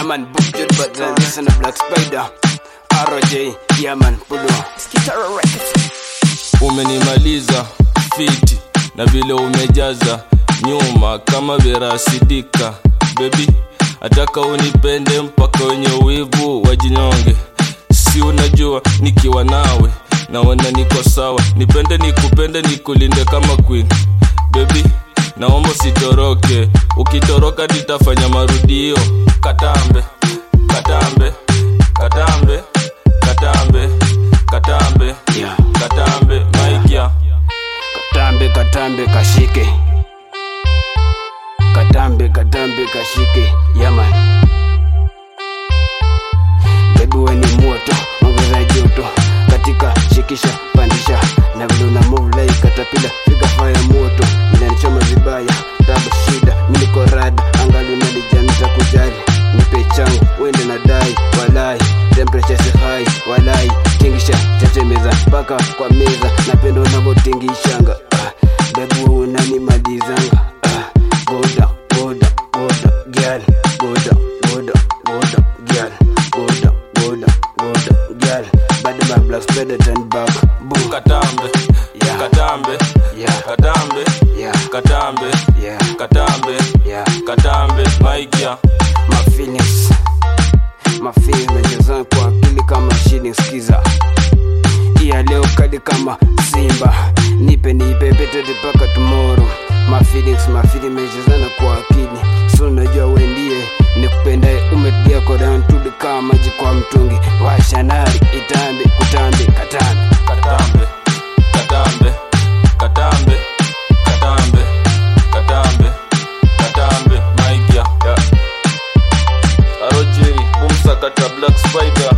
Yeah man, butchered but then listen to Black Spider. RJ, yeah man, pull on. Skitaro Records. umenimaliza fiti na vile umejaza nyuma kama verasidika bebi ataka unipende mpaka wenye wivu wajinyonge si unajua nikiwa nawe naona niko sawa nipende nikupende nikulinde kama queen bebi naomba usitoroke ukitoroka nitafanya marudio katambe katambe katambe katambe katambe Yeah. katambe maikia Katambe, katambe, kashike. Katambe, katambe, kashike. Yeah man. Baby we ni moto, ongeza joto. Katika shikisha, pandisha. Na vile una move like katapila, figa fire moto. Inanichoma vibaya, tabu shida. Mimi niko rada, angalu nalijamita kujali. Nipe changu, wende na dai, walai. Temperature si high, walai. Tingisha, tetemeza, mpaka kwa meza. Napenda unavyotingishanga. Ah, baby unanimalizanga. Ah, go down, go down, go down, girl. Go down, go down, go down, girl. Go down, go down, go down, girl. Bad back, black spread it and back. Boom. katambe Yeah. katambe Yeah. katambe Yeah, katambe yeah, katambe yeah. katambe maikia My feelings, my feelings nacheza kwa akili kama shini skiza iya leo kali kama simba nipe nipe petete paka tomorrow my feelings my feelings mechezana kwa akili so najua we ndiye nikupendaye umetulia kodan tudi kama maji kwa mtungi washanari itambe kutambe katambe katambe katambe katambe katambe katambe katambe maikia yeah. roj bumsakata black spider